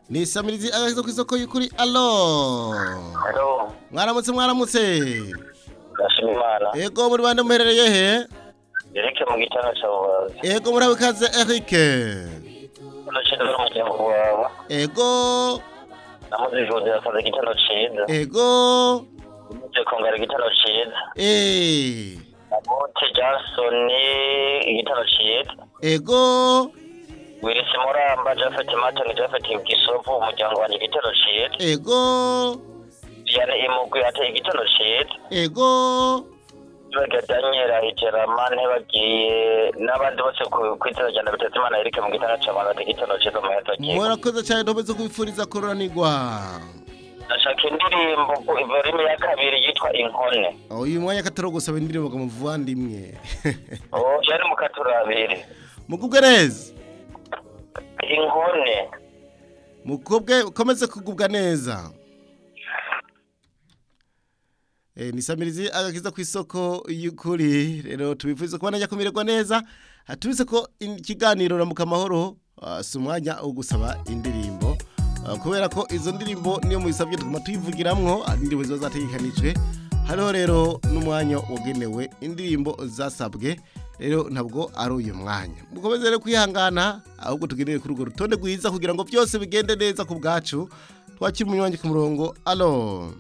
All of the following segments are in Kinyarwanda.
ni isamirizi abaza ku isoko y'ukuri alo Hello, mwaramutse mwaramutse ndashima imana. ego muri bande muherereye he Eric mu gitanda cya bubazi. ego murabe kaze erike Hano cyenda n'umuryango wawe. ego Namaze ijoro akazi igitanda cyiza. ego Umaze kongera igitanda cyiza. eh Abote Johnson igitanda cyiza. ego Willis Muramba, Japhet Martin, Japhet Gisovu, umuryango wanjye igitanda cyiza. ego Diane Imugwi ate igitanda cyiza. ego Baga Daniel Ahiterama ntibagiye n'abandi bose ku- ku itara rya Ndabatatu Imana Eric mu gitanda cya bubazi igitanda cyiza mu mayata cyiza. murakoze cyane ntomeze kubifuriza kururanirwa ndashaka indirimbo ku volume ya kabiri yitwa inkone uyu mwanya akatari gusaba indirimbo ngo muvandimwe ubu yari mu katurabiri mugubwe neza inkone mukobwe ukomeze kugubwa neza Eh, ni samirizi agakiza ku isoko y'ukuri rero tubifuriza kubona ajya kumererwa neza hatubize ko in- ikiganiro ramuka amahoro ah, si umwanya wo gusaba indirimbo Ah, kubera ko izo ndirimbo niyo muyisabye tuguma tuyivugiramwo ah, indirimbo ziba zategekanijwe hariho rero n'umwanya wagenewe indirimbo zasabwe rero ntabwo ari uyu mwanya mukomeze rero kwihangana ahubwo tugendere kuri urwo rutonde rwiza kugira ngo byose bigende neza ku bwacu twakira umunywanyi ku murongo alo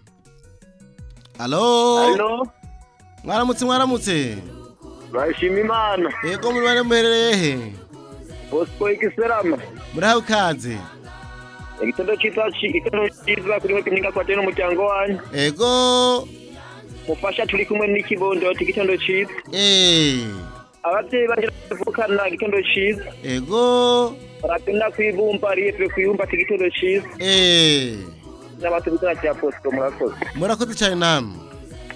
alo Halo, mwaramutse mwaramutse bashima imana. yego muri bane muherereye he Bosco ikiserama. murahawe ikaze Igitendo cyiza igitendo cyiza kuri hoki nyinga kwate n'umuryango wanyu. yego Mufasha turi kumwe n'ikibondo ati igitendo cyiza. eee Ababyeyi banje bavukana igitendo cyiza. yego Barapenda kwibumba ari pe kwibumba ati igitendo cyiza. eee N'abatubikana cya Bosco murakoze. murakoze cyane namwe